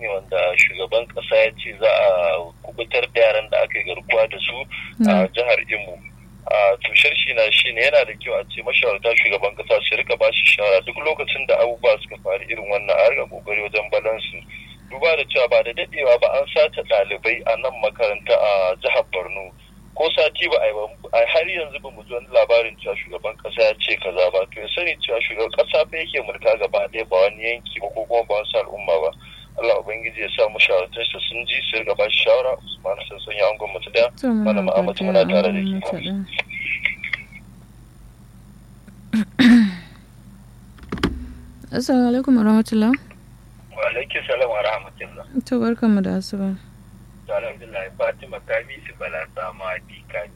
ne wanda shugaban kasa ya ce za a kubutar da yaran da aka yi garkuwa da su a jihar imo a tushar shi na shi ne yana da kyau a ce mashawarta shugaban kasa su rika ba shi shawara duk lokacin da abubuwa suka faru irin wannan a rika kokari wajen balansu duba da cewa ba da dadewa ba an sace ɗalibai a nan makaranta a jihar borno ko sati ba a har yanzu ba mu ji wani labarin cewa shugaban kasa ya ce kaza ba to ya sani cewa shugaban kasa fa yake mulka gaba ɗaya ba wani yanki ba ko kuma ba wasu al'umma ba Allah ubangiji ya sa mu shawartar su sun ji su riga ba shi shawara Usman Sassan ya angon mutu da malama Ahmad muna tare da ke Assalamu alaikum warahmatullah. Wa alaikum salam wa rahmatullah. To barkanmu da asuba. alhamdulillah fatima kami su bala sama dikani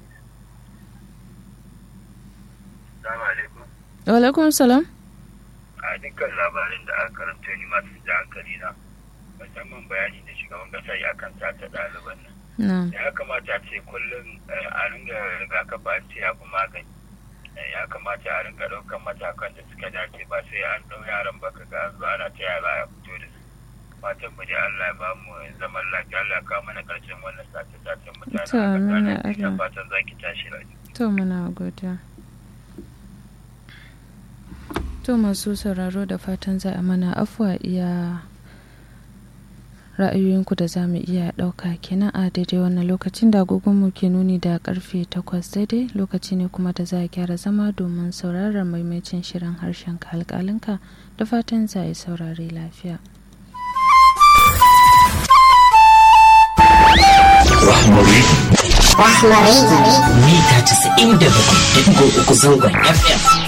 salamu alaikum wa alaikum salam a dukkan labarin da aka karanta ni masu da hankali na musamman bayani da shugaban kasa ya kan sata ɗaliban nan ya kamata a ce kullum a ringa rigakafi an ce ya fi magani ya kamata a ringa ɗaukan matakan da suka dace ba sai an ɗau yaran baka ga zuwa ana ta yara ya fito da su fatan mu dai Allah ya ba mu zaman lafiya Allah ka mana karshen wannan sace sacen mutane to amina Allah fatan zaki tashi lafiya to muna godiya to masu sauraro da fatan za a mana afuwa iya ra'ayoyinku da za mu iya ɗauka kenan a daidai wannan lokacin da agogonmu ke nuni da karfe takwas daidai lokaci ne kuma da za a gyara zama domin sauraron maimacin shirin harshen alƙalinka da fatan za a yi saurare lafiya. Rahmari. Rahmari. Mita 97.3 zangon FM.